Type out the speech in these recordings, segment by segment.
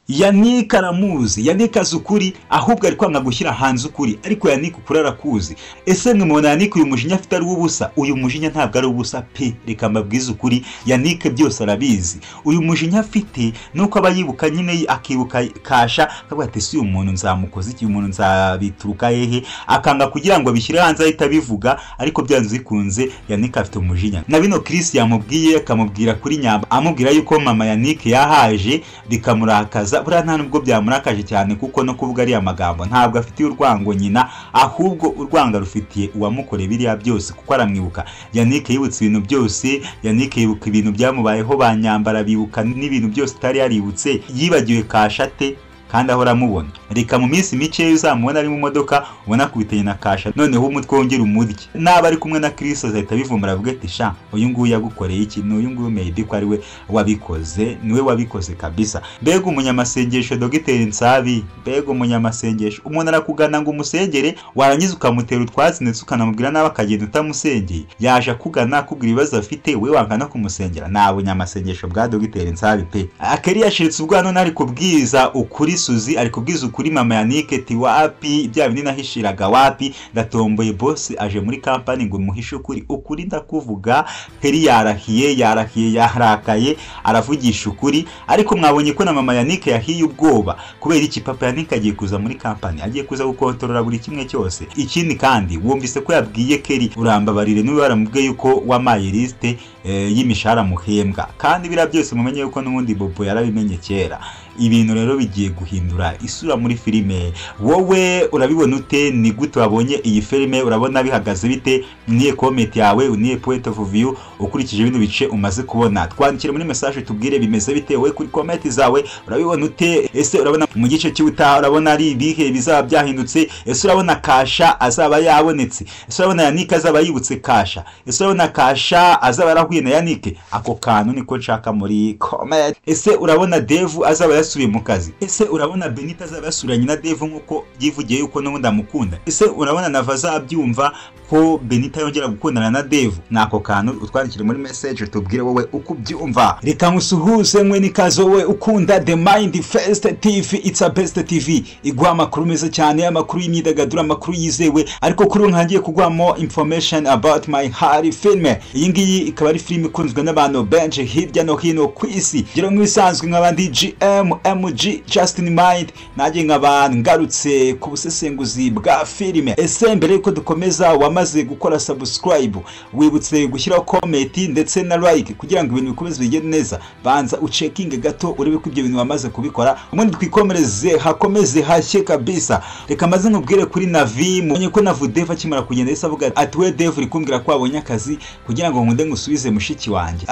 yanike aramuzi yanike azi ukuri ahubwo ari kwanga gushyira hanze ukuri ariko yanike ukuri arakuzi ese mwana yanike uyu mujinya afite ari ubusa uyu mujinya ntabwo ari ubusa pe reka mbabwize ukuri yanike byose arabizi uyu mujinya afite nuko aba yibuka nyine akibuka kasha akavuga ati si uyu muntu nzamukoze iki uyu muntu nzabituruka hehe akanga kugira ngo abishyire hanze ahita abivuga ariko byanze bikunze yanike afite umujinya na bino kirisi yamubwiye akamubwira kuri nyamba amubwira yuko mama yanike yahaje bikamurakaza buriya nta nubwo byamurakaje cyane kuko no kuvuga ariya magambo ntabwo afitiye urwango nyina ahubwo urwanga rufitiye uwamukoreye biriya byose kuko aramwibuka yanike yibutse ibintu byose yanike yibuka ibintu byamubayeho ba nyambara bibuka n'ibintu byose utari yaributse yibagiwe kashate kandi ahora amubona reka mu minsi mike uzamubona ari mu modoka ubona akubitanye na kasha noneho umutwe wongera umurye naba ari kumwe na kirisi azahita bivumbura avuga ati sha uyu nguyu yagukoreye iki ni uyu nguyu meyibi ko ari we wabikoze niwe wabikoze kabisa mbega umunyamasengesho dogiteri nsabi mbega umunyamasengesho umuntu arakugana ngo umusengere warangiza ukamutera utwatsi ndetse ukanamubwira nawe akagenda utamusengeye yaje akugana akubwira ibibazo afite we wangana kumusengera nta bunyamasengesho bwa dogiteri nsabi pe akeri yashiritse ubwana nari kubwiza ukuri suzi ari kubwiza ukuri mama yanike ti wapi bya bindi nahishiraga wapi ndatomboye bosi aje muri kampani ngo muhishe ukuri ukuri ndakuvuga heri yarahiye yarahiye yarakaye aravugisha ukuri ariko mwabonye ko na mama yanike yahiye ubwoba kubera iki papa yanike agiye kuza muri kampani agiye kuza gukontorora buri kimwe cyose ikindi kandi wumvise ko yabwiye keri urambabarire niba waramubwiye yuko wamaye lisite y'imishahara muhembwa kandi biriya byose mumenye yuko n'ubundi bobo yarabimenye kera ibintu rero bigiye guhindura isura muri filime wowe urabibona ute ni gute wabonye iyi filime urabona bihagaze bite niye komenti yawe uniye point of view ukurikije bino bice umaze kubona twandikire muri message tubwire bimeze bite wowe kuri komenti zawe urabibona ute ese urabona mu gice cy'ubutaha urabona ari ibihe bizaba byahindutse ese urabona kasha azaba yabonetse ese urabona yanike azaba yibutse kasha ese urabona kasha azaba yarahuye na yanike ako kantu niko nshaka muri komenti ese urabona devu azaba yasubiye mu kazi ese urabona benita azaba yasuranye na devu nk'uko yivugiye yuko n'ubundi amukunda ese urabona nava azabyumva ko benita yongera gukundana na devu ni ako kantu utwandikire muri meseje tubwire wowe uko ubyumva reka musuhuze mwe n'ikaze wowe ukunda the mind first tv it's a best tv iguha amakuru meza cyane amakuru y'imyidagaduro amakuru yizewe ariko kuri ubu ntangiye kuguhamo information about my hari filime iyi ngiyi ikaba ari filime ikunzwe n'abantu benshi hirya no hino ku isi ngero nk'ibisanzwe nk'abandi gm mg justin mind nanjye nkaba ngarutse ku busesenguzi bwa filime ese mbere yuko dukomeza wamaze gukora subscribe wibutse gushyiraho komenti ndetse na like kugira ngo ibintu bikomeze bigende neza banza ucekinge gato urebe ko ibyo bintu wamaze kubikora ubundi twikomereze hakomeze hashye kabisa reka maze nkubwire kuri navi mubonye ko navu devu akimara kugenda yahise avuga ati we devu uri kumbwira ko wabonye akazi kugira ngo nkunde ngusubize mushiki wanjye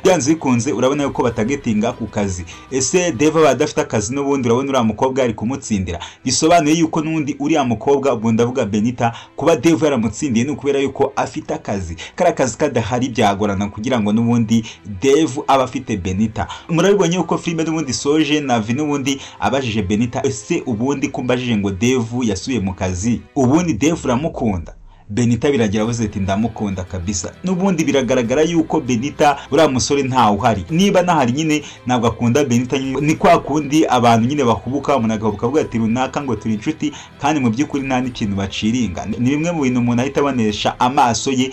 byanze bikunze urabona yuko batagetinga ku kazi ese deva aba adafite akazi n'ubundi urabona uriya mukobwa ari kumutsindira bisobanuye yuko n'undi uriya mukobwa ubwo ndavuga benita kuba deva yaramutsindiye ni ukubera yuko afite akazi kariya kazi kadahari byagorana kugira ngo n'ubundi devu abe afite benita murabibonye yuko filime n'ubundi soje navi n'ubundi abajije benita ese ubundi kumbajije ngo devu yasubiye mu kazi ubundi devu uramukunda benita biragira avuze ati ndamukunda kabisa n'ubundi biragaragara yuko benita uriya musore ntawe uhari niba nahari nyine ntabwo akunda benita nyine ni kwa kundi abantu nyine bahubuka umuntu agahubuka avuga ati runaka ngo turi inshuti kandi mu by'ukuri nta n'ikintu baciringa ni bimwe mu bintu umuntu ahita abonesha amaso ye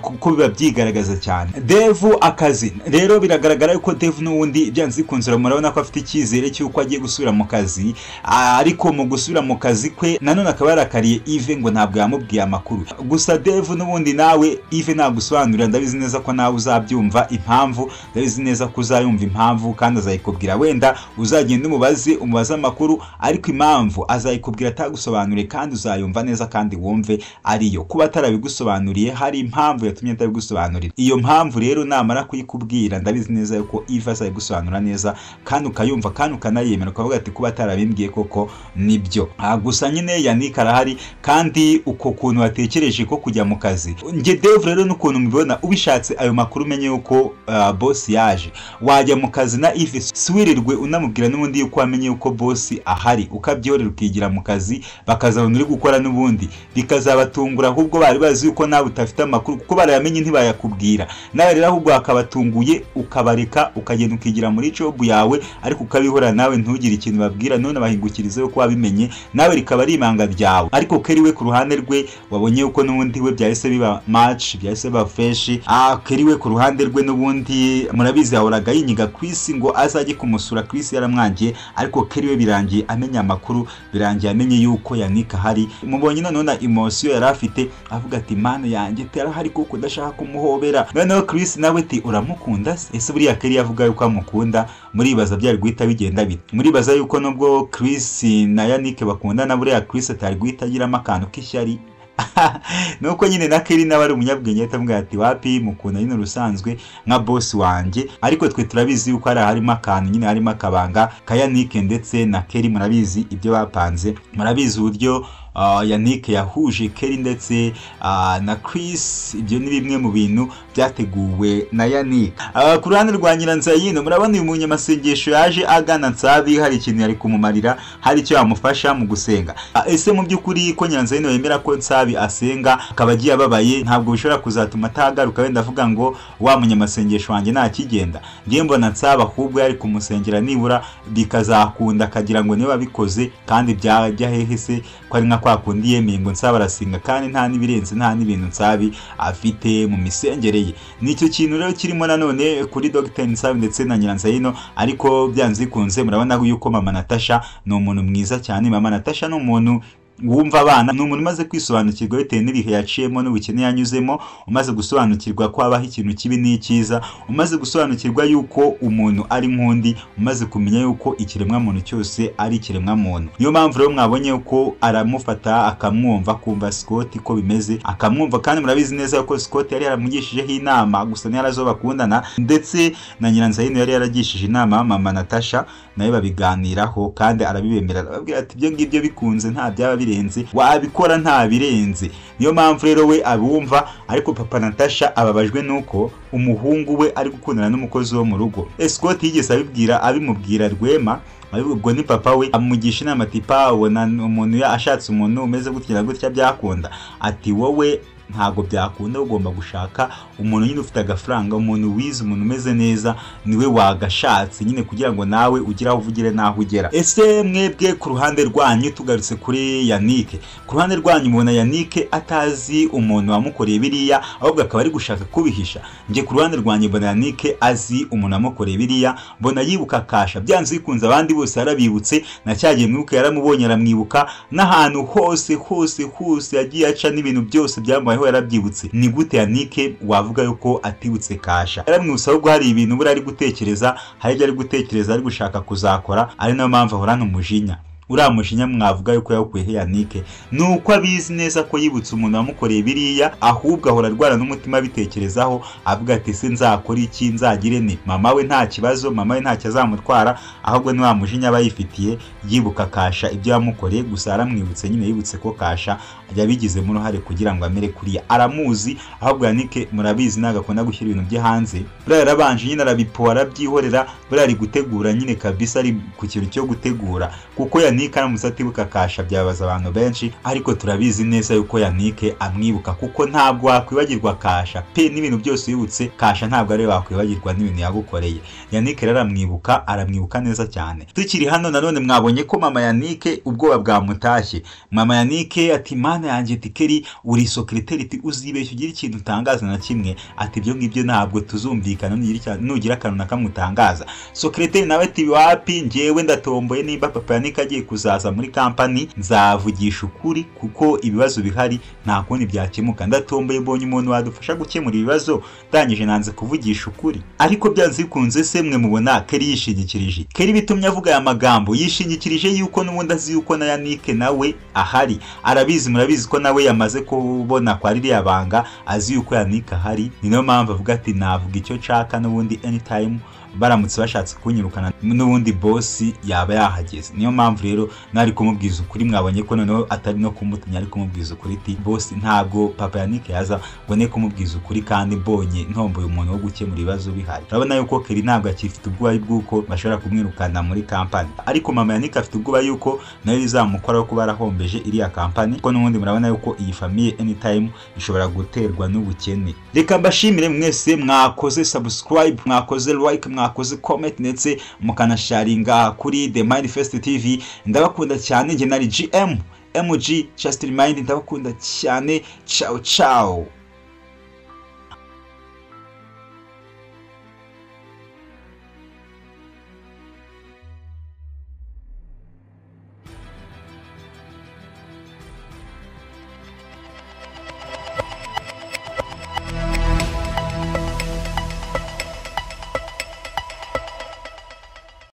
kuko biba byigaragaza cyane devu akazi rero biragaragara yuko devu n'ubundi byanze bikunze murabona ko afite icyizere cy'uko agiye gusubira mu kazi ariko mu gusubira mu kazi kwe nanone akaba yarakariye ive ngo ntabwo yamubwiye amakuru gusa devu n'ubundi nawe ive nagusobanurira ndabizi neza ko nawe uzabyumva impamvu ndabizi neza ko uzayumva impamvu kandi azayikubwira wenda uzagenda umubaze umubaze amakuru ariko impamvu azayikubwira atagusobanuriye kandi uzayumva neza kandi wumve ariyo kuba atarabigusobanuriye hari impamvu yatumye atabigusobanurira iyo mpamvu rero namara kuyikubwira ndabizi neza yuko ive azayigusobanura neza kandi ukayumva kandi ukanayemera ukavuga ati kuba atarabimbwiye koko nibyo gusa nyine yanike arahari kandi uko kuntu watekeye bategereje ko kujya mu kazi njye Dave rero n'ukuntu mubibona ubishatse ayo makuru umenye yuko ah, boss yaje wajya mu kazi na Eve siwirirwe unamubwira n'ubundi yuko wamenye yuko boss ahari ukabyorera ukigira mu kazi bakazabona uri gukora n'ubundi bikazabatungura ahubwo bari bazi yuko nawe utafite amakuru kuko barayamenye ntibayakubwira nawe rero ahubwo wakabatunguye ukabareka ukagenda ukigira muri jobu yawe ariko ukabihora nawe ntugire ikintu babwira none bahingukirize yuko wabimenye nawe rikaba ari ibanga ryawe ariko keri we ku ruhande rwe wabonye yuko n'ubundi we byahise biba match byahise biba fresh ah keri we ku ruhande rwe n'ubundi murabizi yahoraga yinyiga Chris ngo azajye kumusura Chris yaramwangiye ariko keri we birangiye amenya amakuru birangiye amenye yuko Yannick ahari mubonye noneho na emotion yari afite avuga ati mana yanjye tarahari kuko ndashaka kumuhobera noneho Chris nawe ati uramukunda se ese buriya keri yavuga yuko amukunda muribaza byari guhita bigenda bite muribaza yuko nubwo Chris na Yannick bakundana buriya Chris atari guhita agiramo akantu k'ishyari nuko nyine na Kelly nawe ari umunyabwenge ahita amubwira ati wapi mukunda nyine urusanzwe nka boss wanjye ariko twe turabizi yuko hari harimo akantu nyine harimo akabanga ka Yannick ndetse na Kelly murabizi ibyo bapanze murabizi uburyo ah, Yannick yahuje Kelly ndetse ah, na Chris ibyo ni bimwe mu bintu byateguwe na Yannick Ah, ku ruhande rwa Nyiranzayino murabona uyu munyamasengesho yaje agana Nsabi hari ikintu yari kumumarira hari icyo yamufasha mu gusenga Ah, ese mu by'ukuri ko Nyiranzayino yemera ko Nsabi asenga akaba agiye ababaye ntabwo bishobora kuzatuma atagaruka wenda avuga ngo wa munyamasengesho wanjye ntakigenda njye mbona Nsabi ahubwo yari kumusengera nibura bikazakunda akagira ngo niba bikoze kandi byajya hehe se ko ari nka kwa kundi yemeye ngo Nsabi arasenga kandi nta n'ibirenze nta n'ibintu Nsabi afite mu misengere ye ni icyo kintu rero kirimo nanone kuri Dr Nsabi ndetse na Nyiranzayino ariko byanze bikunze murabona yuko mama Natasha ni umuntu mwiza cyane mama Natasha ni umuntu wumva abana ni umuntu umaze kwisobanukirwa bitewe n'ibihe yaciyemo n'ubukene yanyuzemo umaze gusobanukirwa ko habaho ikintu kibi n'icyiza umaze gusobanukirwa yuko umuntu ari nk'undi umaze kumenya yuko ikiremwamuntu cyose ari ikiremwamuntu niyo mpamvu rero mwabonye ko aramufata akamwumva akumva Scott ko bimeze akamwumva kandi murabizi neza yuko Scott yari yaramugishijeho inama gusa ntiyari azo bakundana ndetse na Nyiranzayino yari yaragishije inama mama Natasha nawe babiganiraho kandi arabibemera arababwira ati ibyo ngibyo bikunze nta byaba birenze wabikora nta birenze niyo mpamvu rero we abumva ariko papa Natasha ababajwe nuko umuhungu we ari gukundana n'umukozi wo mu rugo Scott yigeze abibwira abimubwira Rwema ubwo ni papa we amugisha inama ati pawona umuntu ya- ashatse umuntu umeze gutya na gutya byakunda ati wowe ntabwo byakunda ugomba gushaka umuntu nyine ufite agafaranga umuntu wize umuntu umeze neza niwe wagashatse nyine kugira ngo nawe ugire aho uvugire n'aho ugera ese mwebwe ku ruhande rwanyu tugarutse kuri yanike ku ruhande rwanyu mubona yanike atazi umuntu wamukoreye biriya ahubwo akaba ari gushaka kubihisha njye ku ruhande rwanyu mbona yanike azi umuntu wamukoreye biriya mbona yibuka kasha byanze bikunze abandi bose yarabibutse na cya gihe mwibuka yaramubonye aramwibuka n'ahantu hose hose hose yagiye aca n'ibintu byose byamubayeho yarabyibutse ni gute yanike wavuga yuko atibutse kasha yaramwibutsa ahubwo hari ibintu buriya ari gutekereza hari ibyo ari gutekereza ari gushaka kuzakora ari nayo mpamvu ahorana umujinya uriya mujinya mwavuga yuko yawukuye he yanike ni uko abizi neza ko yibutse umuntu wamukoreye biriya ahubwo ahora arwara n'umutima abitekerezaho avuga ati se nzakora iki nzagire ne mama we nta kibazo mama we ntacyo azamutwara ahubwo ni wa mujinya aba yifitiye yibuka kasha ibyo yamukoreye gusa aramwibutse nyine yibutse ko kasha yabigizemo uruhare kugira ngo amere kuriya aramuzi ahubwo yanike murabizi ntabwo akunda gushyira ibintu bye hanze buriya yarabanje nyine arabipo arabyihorera buriya ari gutegura nyine kabisa ari ku kintu cyo gutegura kuko yanike aramutse atibuka kasha byabaza abantu benshi ariko turabizi neza yuko yanike amwibuka kuko ntabwo wakwibagirwa kasha pe n'ibintu byose yibutse kasha ntabwo ari we wakwibagirwa n'ibintu yagukoreye yanike rero aramwibuka aramwibuka neza cyane tukiri hano nanone mwabonye ko mama yanike ubwoba bwamutashye mama yanike ati mana yanjye tikeri uri sokiriteri ati uzibeshya ugire ikintu utangaza na kimwe ati ibyo ngibyo ntabwo tuzumvikana nugira icya- nugira akantu na kamwe utangaza sokiriteri nawe ati wapi njyewe ndatomboye nimba papa yanike agiye kuzaza muri kampani nzavugisha ukuri kuko ibibazo bihari nta kundi byakemuka ndatomboye mbonye umuntu wadufasha gukemura ibibazo ndangije nanze kuvugisha ukuri ariko byanze bikunze se mwe mubona keri yishingikirije keri bitumye avuga aya magambo yishingikirije yuko n'ubundi azi yuko na yanike nawe ahari arabizi murabizi ko nawe yamaze kubona kwa ririya banga azi yuko yanike ahari ni nayo mpamvu avuga ati navuga icyo nshaka n'ubundi anytime baramutse bashatse kunyirukana n'ubundi bosi yaba yahageze niyo mpamvu rero mwari kumubwiza ukuri mwabonye ko noneho atari no kumutinya ari kumubwiza ukuri iti bosi ntabwo papa yanike yaza mbone kumubwiza ukuri kandi mbonye ntomboye umuntu wo gukemura ibibazo bihari urabona yuko keri ntabwo akifite ubwoba bw'uko bashobora kumwirukana muri kampani ariko mama yanike afite ubwoba yuko nayo bizamukoraho kuba yarahombeje iriya kampani kuko n'ubundi murabona yuko iyi famiye anytime ishobora guterwa n'ubukene reka mbashimire mwese mwakoze subscribe mwakoze like mwakoze comment ndetse mukanasharinga kuri the manifest tv ndabakunda cyane njye nari gm mg just remind ndabakunda cyane ciao ciao